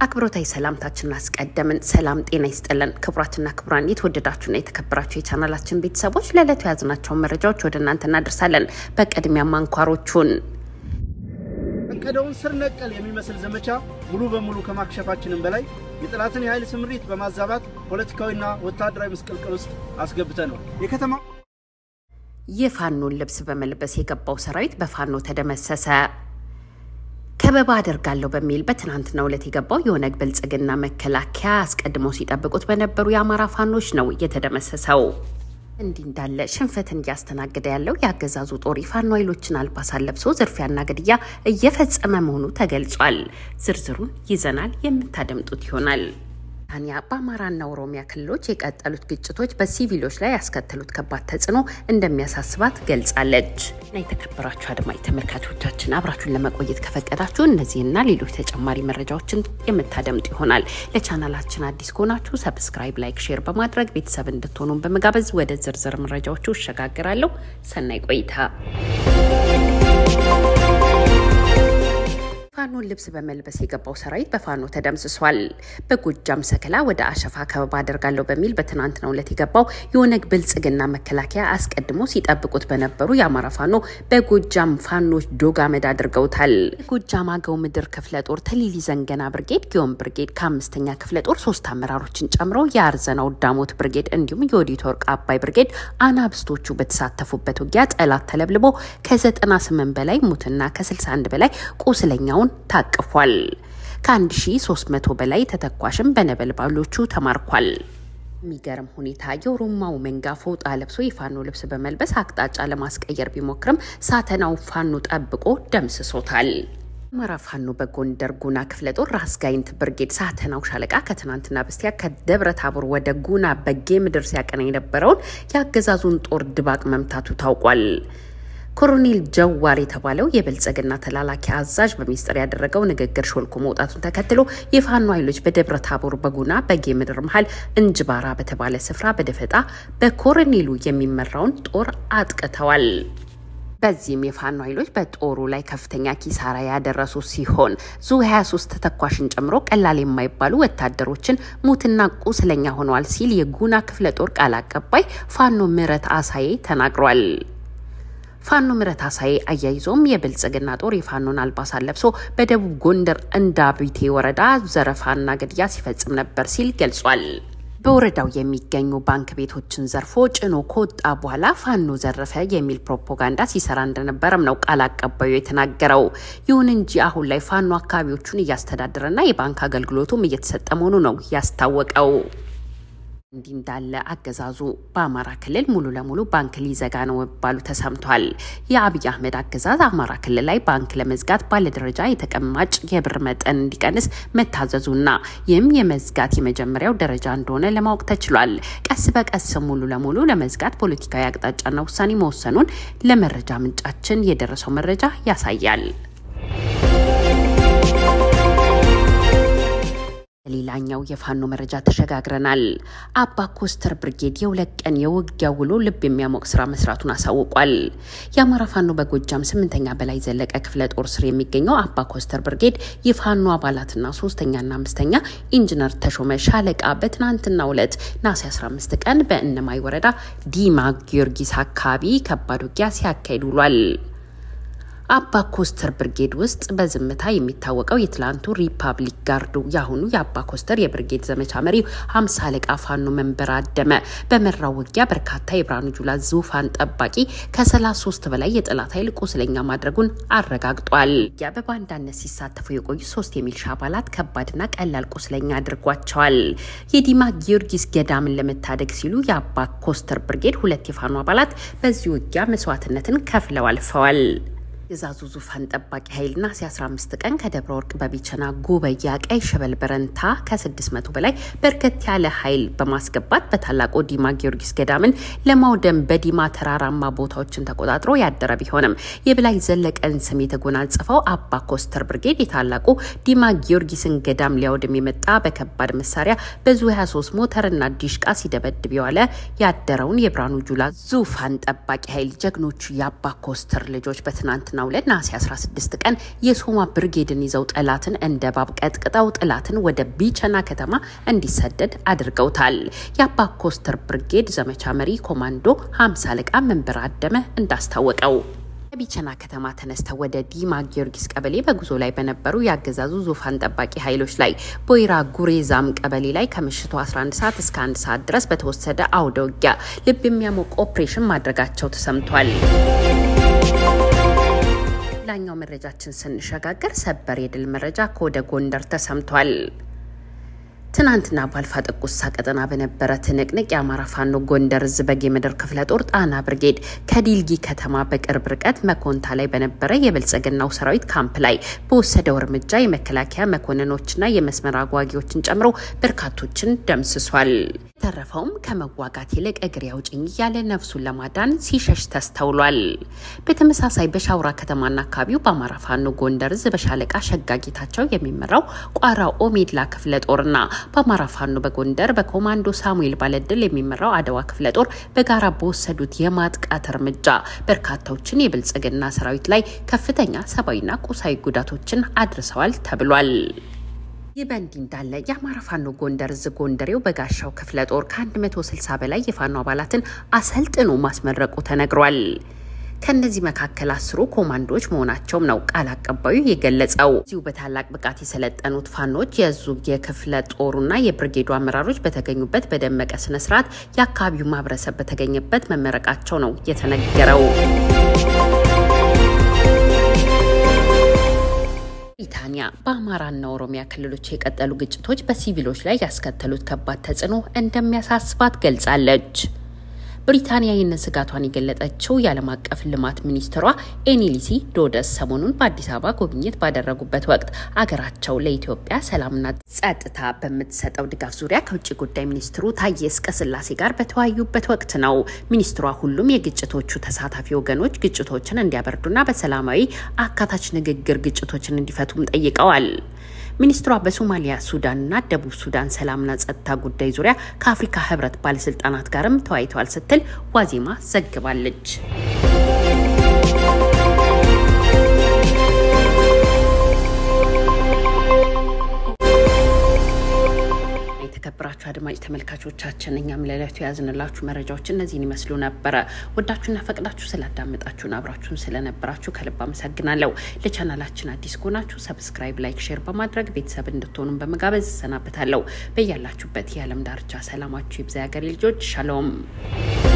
አክብሮታዊ ሰላምታችንን አስቀደምን። ሰላም ጤና ይስጥልን። ክቡራትና ክቡራን የተወደዳችሁና የተከበራችሁ የቻናላችን ቤተሰቦች ለዕለቱ የያዝናቸውን መረጃዎች ወደ እናንተ እናደርሳለን። በቅድሚያ አንኳሮቹን ያቀደውን ስር ነቀል የሚመስል ዘመቻ ሙሉ በሙሉ ከማክሸፋችንም በላይ የጠላትን የኃይል ስምሪት በማዛባት ፖለቲካዊና ወታደራዊ ምስቅልቅል ውስጥ አስገብተነዋል። የከተማ የፋኖን ልብስ በመልበስ የገባው ሰራዊት በፋኖ ተደመሰሰ። ከበባ አደርጋለሁ በሚል በትናንትናው ዕለት የገባው የኦነግ ብልጽግና መከላከያ አስቀድመው ሲጠብቁት በነበሩ የአማራ ፋኖች ነው የተደመሰሰው። እንዲህ እንዳለ ሽንፈትን እያስተናገደ ያለው የአገዛዙ ጦር የፋኖ ኃይሎችን አልባሳት ለብሶ ዝርፊያና ግድያ እየፈጸመ መሆኑ ተገልጿል። ዝርዝሩን ይዘናል፣ የምታደምጡት ይሆናል። ታንያ በአማራና ኦሮሚያ ክልሎች የቀጠሉት ግጭቶች በሲቪሎች ላይ ያስከተሉት ከባድ ተጽዕኖ እንደሚያሳስባት ገልጻለች። እና የተከበራችሁ አድማጭ ተመልካቾቻችን አብራችሁን ለመቆየት ከፈቀዳችሁ እነዚህና ሌሎች ተጨማሪ መረጃዎችን የምታደምጡ ይሆናል። ለቻናላችን አዲስ ከሆናችሁ ሰብስክራይብ፣ ላይክ፣ ሼር በማድረግ ቤተሰብ እንድትሆኑን በመጋበዝ ወደ ዝርዝር መረጃዎቹ እሸጋግራለሁ። ሰናይ ቆይታ። ፋኖን ልብስ በመልበስ የገባው ሰራዊት በፋኖ ተደምስሷል። በጎጃም ሰከላ ወደ አሸፋ ከበባ አደርጋለሁ በሚል በትናንትናው ዕለት የገባው የኦነግ ብልጽግና መከላከያ አስቀድሞ ሲጠብቁት በነበሩ የአማራ ፋኖ በጎጃም ፋኖች ዶግ አመድ አድርገውታል። የጎጃም አገው ምድር ክፍለ ጦር ተሊሊ ዘንገና ብርጌድ፣ ጊዮን ብርጌድ ከአምስተኛ ክፍለ ጦር ሶስት አመራሮችን ጨምሮ የአርዘናው ዳሞት ብርጌድ እንዲሁም የወዲት ወርቅ አባይ ብርጌድ አናብስቶቹ በተሳተፉበት ውጊያ ጠላት ተለብልቦ ከ98 በላይ ሙትና ከ61 በላይ ቁስለኛውን ታቅፏል። ከ1300 በላይ ተተኳሽም በነበልባሎቹ ተማርኳል። የሚገርም ሁኔታ የኦሮማው መንጋ ፎጣ ለብሶ የፋኖ ልብስ በመልበስ አቅጣጫ ለማስቀየር ቢሞክርም ሳተናው ፋኖ ጠብቆ ደምስሶታል። አማራ ፋኖ በጎንደር ጉና ክፍለ ጦር ራስ ጋይንት ብርጌድ ሳተናው ሻለቃ ከትናንትና በስቲያ ከደብረ ታቦር ወደ ጉና በጌ ምድር ሲያቀና የነበረውን የአገዛዙን ጦር ድባቅ መምታቱ ታውቋል። ኮሎኔል ጀዋር የተባለው የብልጽግና ተላላኪ አዛዥ በሚስጥር ያደረገው ንግግር ሾልኮ መውጣቱን ተከትሎ የፋኖ ኃይሎች በደብረ ታቦር በጉና በጌ ምድር መሀል እንጅባራ በተባለ ስፍራ በደፈጣ በኮሎኔሉ የሚመራውን ጦር አጥቅተዋል። በዚህም የፋኖ ኃይሎች በጦሩ ላይ ከፍተኛ ኪሳራ ያደረሱ ሲሆን ዙ 23 ተተኳሽን ጨምሮ ቀላል የማይባሉ ወታደሮችን ሙትና ቁስለኛ ሆነዋል ሲል የጉና ክፍለ ጦር ቃል አቀባይ ፋኖ ምህረት አሳዬ ተናግሯል። ፋኖ ምረት አሳዬ አያይዞም የብልጽግና ጦር የፋኖን አልባሳት ለብሶ በደቡብ ጎንደር እንዳቢቴ ወረዳ ዘረፋና ግድያ ሲፈጽም ነበር ሲል ገልጿል። በወረዳው የሚገኙ ባንክ ቤቶችን ዘርፎ ጭኖ ከወጣ በኋላ ፋኖ ዘረፈ የሚል ፕሮፓጋንዳ ሲሰራ እንደነበረም ነው ቃል አቀባዩ የተናገረው። ይሁን እንጂ አሁን ላይ ፋኖ አካባቢዎቹን እያስተዳደረና የባንክ አገልግሎቱም እየተሰጠ መሆኑ ነው ያስታወቀው። እንዲህ እንዳለ አገዛዙ በአማራ ክልል ሙሉ ለሙሉ ባንክ ሊዘጋ ነው መባሉ ተሰምቷል። የአብይ አህመድ አገዛዝ አማራ ክልል ላይ ባንክ ለመዝጋት ባለደረጃ የተቀማጭ የብር መጠን እንዲቀንስ መታዘዙና ይህም የመዝጋት የመጀመሪያው ደረጃ እንደሆነ ለማወቅ ተችሏል። ቀስ በቀስ ሙሉ ለሙሉ ለመዝጋት ፖለቲካዊ አቅጣጫና ውሳኔ መወሰኑን ለመረጃ ምንጫችን የደረሰው መረጃ ያሳያል። ሌላኛው የፋኖ መረጃ ተሸጋግረናል። አባ ኮስተር ብርጌድ የሁለት ቀን የውጊያ ውሎ ልብ የሚያሞቅ ስራ መስራቱን አሳውቋል። የአማራ ፋኖ በጎጃም ስምንተኛ በላይ ዘለቀ ክፍለ ጦር ስር የሚገኘው አባ ኮስተር ብርጌድ የፋኖ አባላትና ሶስተኛና አምስተኛ ኢንጂነር ተሾመ ሻለቃ በትናንትናው ዕለት ነሐሴ 15 ቀን በእነማይ ወረዳ ዲማ ጊዮርጊስ አካባቢ ከባድ ውጊያ ሲያካሂድ ውሏል። አባ ኮስተር ብርጌድ ውስጥ በዝምታ የሚታወቀው የትላንቱ ሪፐብሊክ ጋርዱ የአሁኑ የአባ ኮስተር የብርጌድ ዘመቻ መሪው ሀምሳ አለቃ ፋኖ መንበር አደመ በመራው ውጊያ በርካታ የብርሃኑ ጁላ ዙፋን ጠባቂ ከ33 በላይ የጠላት ኃይል ቁስለኛ ማድረጉን አረጋግጧል። ውጊያ በባንዳነት ሲሳተፉ የቆዩ ሶስት የሚልሻ አባላት ከባድና ቀላል ቁስለኛ አድርጓቸዋል። የዲማ ጊዮርጊስ ገዳምን ለመታደግ ሲሉ የአባ ኮስተር ብርጌድ ሁለት የፋኖ አባላት በዚህ ውጊያ መስዋዕትነትን ከፍለው አልፈዋል። የዛዙ ዙፋን ጠባቂ ኃይል ነሐሴ 15 ቀን ከደብረ ወርቅ በቢቸና ጉበያ ቀይ ሸበል በረንታ ከ600 በላይ በርከት ያለ ኃይል በማስገባት በታላቁ ዲማ ጊዮርጊስ ገዳምን ለማውደም በዲማ ተራራማ ቦታዎችን ተቆጣጥሮ ያደረ ቢሆንም የበላይ ዘለቀን ስም የተጎናጸፈው አባ ኮስተር ብርጌድ የታላቁ ዲማ ጊዮርጊስን ገዳም ሊያውድም የመጣ በከባድ መሳሪያ በዙ 23 ሞተርና ዲሽቃ ሲደበድብ የዋለ ያደረውን የብርሃኑ ጁላ ዙፋን ጠባቂ ኃይል ጀግኖቹ የአባ ኮስተር ልጆች በትናንትና በትናንትናው ዕለት ነሐሴ 16 ቀን የሶማ ብርጌድን ይዘው ጠላትን እንደ ባብ ቀጥቅጠው ጠላትን ወደ ቢቸና ከተማ እንዲሰደድ አድርገውታል። የአባ ኮስተር ብርጌድ ዘመቻ መሪ ኮማንዶ 50 አለቃ መንበር አደመ እንዳስታወቀው ከቢቸና ከተማ ተነስተው ወደ ዲማ ጊዮርጊስ ቀበሌ በጉዞ ላይ በነበሩ የአገዛዙ ዙፋን ጠባቂ ኃይሎች ላይ ቦይራ ጉሬዛም ቀበሌ ላይ ከምሽቱ 11 ሰዓት እስከ 1 ሰዓት ድረስ በተወሰደ አውደ ውጊያ ልብ የሚያሞቅ ኦፕሬሽን ማድረጋቸው ተሰምቷል። ሌላኛው መረጃችን ስንሸጋገር ሰበር የድል መረጃ ከወደ ጎንደር ተሰምቷል። ትናንትና በአልፋ ጥቁሳ ቀጠና በነበረ ትንቅንቅ የአማራ ፋኖ ጎንደር እዝ በጌ ምድር ክፍለ ጦር ጣና ብርጌድ ከዲልጊ ከተማ በቅርብ ርቀት መኮንታ ላይ በነበረ የብልጽግናው ሰራዊት ካምፕ ላይ በወሰደው እርምጃ የመከላከያ መኮንኖችና የመስመር አጓጊዎችን ጨምሮ በርካቶችን ደምስሷል። የተረፈውም ከመዋጋት ይልቅ እግሬ አውጭኝ እያለ ነፍሱን ለማዳን ሲሸሽ ተስተውሏል። በተመሳሳይ በሻውራ ከተማና አካባቢው በአማራ ፋኖ ጎንደር እዝ በሻለቃ ሸጋጌታቸው የሚመራው ቋራ ኦሜድላ ክፍለ ጦርና በአማራ ፋኖ በጎንደር በኮማንዶ ሳሙኤል ባለድል የሚመራው አድዋ ክፍለ ጦር በጋራ በወሰዱት የማጥቃት እርምጃ በርካታዎችን የብልጽግና ሰራዊት ላይ ከፍተኛ ሰብአዊና ቁሳዊ ጉዳቶችን አድርሰዋል ተብሏል። ይህ በእንዲህ እንዳለ የአማራ ፋኖ ጎንደር እዝ ጎንደሬው በጋሻው ክፍለ ጦር ከ160 በላይ የፋኖ አባላትን አሰልጥኖ ማስመረቁ ተነግሯል። ከእነዚህ መካከል አስሩ ኮማንዶዎች መሆናቸውም ነው ቃል አቀባዩ የገለጸው። እዚሁ በታላቅ ብቃት የሰለጠኑት ፋኖች የዙ የክፍለ ጦሩና የብርጌዱ አመራሮች በተገኙበት በደመቀ ስነስርዓት የአካባቢው ማህበረሰብ በተገኘበት መመረቃቸው ነው የተነገረው። ብሪታንያ በአማራና ኦሮሚያ ክልሎች የቀጠሉ ግጭቶች በሲቪሎች ላይ ያስከተሉት ከባድ ተጽዕኖ እንደሚያሳስባት ገልጻለች። ብሪታንያ ይህንን ስጋቷን የገለጠችው የዓለም አቀፍ ልማት ሚኒስትሯ ኤኒሊሲ ዶደስ ሰሞኑን በአዲስ አበባ ጉብኝት ባደረጉበት ወቅት አገራቸው ለኢትዮጵያ ሰላምና ጸጥታ በምትሰጠው ድጋፍ ዙሪያ ከውጭ ጉዳይ ሚኒስትሩ ታዬ አጽቀሥላሴ ጋር በተወያዩበት ወቅት ነው። ሚኒስትሯ ሁሉም የግጭቶቹ ተሳታፊ ወገኖች ግጭቶችን እንዲያበርዱና በሰላማዊ አካታች ንግግር ግጭቶችን እንዲፈቱም ጠይቀዋል። ሚኒስትሯ በሶማሊያ፣ ሱዳንና ደቡብ ሱዳን ሰላምና ጸጥታ ጉዳይ ዙሪያ ከአፍሪካ ሕብረት ባለስልጣናት ጋርም ተወያይተዋል ስትል ዋዜማ ዘግባለች። የተከበራችሁ አድማጭ ተመልካቾቻችን እኛም ለዕለቱ የያዝንላችሁ መረጃዎች እነዚህን ይመስሉ ነበረ። ወዳችሁና ፈቅዳችሁ ስላዳመጣችሁን አብራችሁን ስለነበራችሁ ከልብ አመሰግናለሁ። ለቻናላችን አዲስ ከሆናችሁ ሰብስክራይብ፣ ላይክ፣ ሼር በማድረግ ቤተሰብ እንድትሆኑን በመጋበዝ እሰናበታለሁ። በያላችሁበት የዓለም ዳርቻ ሰላማችሁ ይብዛ። የሀገሬ ልጆች ሻሎም